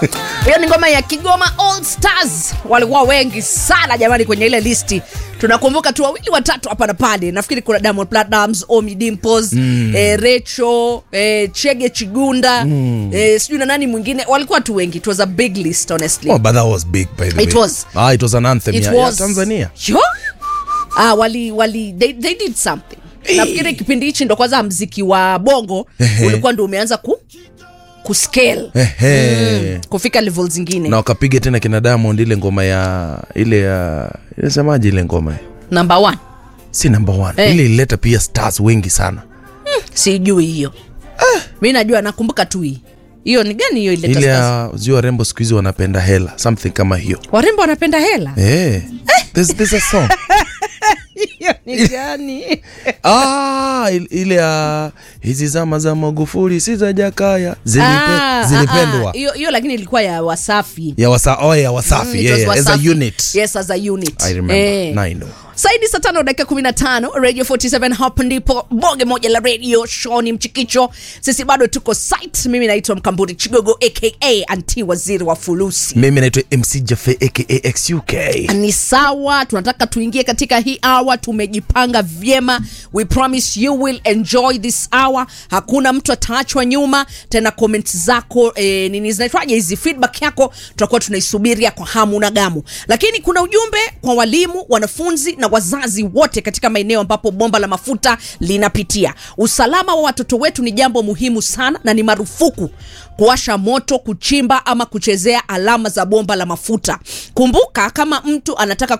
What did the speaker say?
hiyo ni ngoma ya kigoma all stars walikuwa wengi sana jamani kwenye ile listi tunakumbuka tu wawili watatu hapa na pale nafikiri kuna diamond platnams omi dimpos mm. eh, recho eh, chege chigunda mm. eh, sijui na nani mwingine walikuwa tu wengi it was a big list honestly Oh, but that was big by the It way. was. Ah, it was an anthem it ya, ya was Tanzania. Yo? ah, wali wali they, they did something nafikiri kipindi hichi ndo kwanza mziki wa bongo Ehe. ulikuwa ndo umeanza ku kuscale Ehe. kufika level zingine na wakapiga tena kina Diamond ile ngoma ya ile ya inasemaje ile ngoma number one si number one Eh. ile ilileta pia stars wengi sana sijui hiyo mi najua nakumbuka tu hii hiyo ni gani hiyo ileta ile stars? ya sijui warembo siku hizi wanapenda hela something kama hiyo warembo wanapenda hela eh there's, there's a song hiyo ni gani ah, il- ile ya hizi zama za Magufuli si za Jakaya zilipe, Ah, zilipendwa ah, ah. hiyo hiyo lakini ilikuwa ya wasafi ya wasa, oh, ya Wasafi Mm, it yeah, was yeah, as a Wasafi. unit yes as a unit I remember Eh. Now I know saidi saa tano dakika 15 radio 47 hapo ndipo boge moja la radio shoni mchikicho sisi bado tuko site mimi naitwa mkamburi chigogo aka anti waziri wa fulusi mimi naitwa mc jafe aka xuk ni sawa tunataka tuingie katika hii hour tumejipanga vyema we promise you will enjoy this hour hakuna mtu ataachwa nyuma tena comment zako e, nini zinaitwaje hizi feedback yako tutakuwa tunaisubiria kwa hamu na gamu lakini kuna ujumbe kwa walimu wanafunzi na wazazi wote katika maeneo ambapo bomba la mafuta linapitia usalama wa watoto wetu ni jambo muhimu sana na ni marufuku kuwasha moto kuchimba ama kuchezea alama za bomba la mafuta kumbuka kama mtu anataka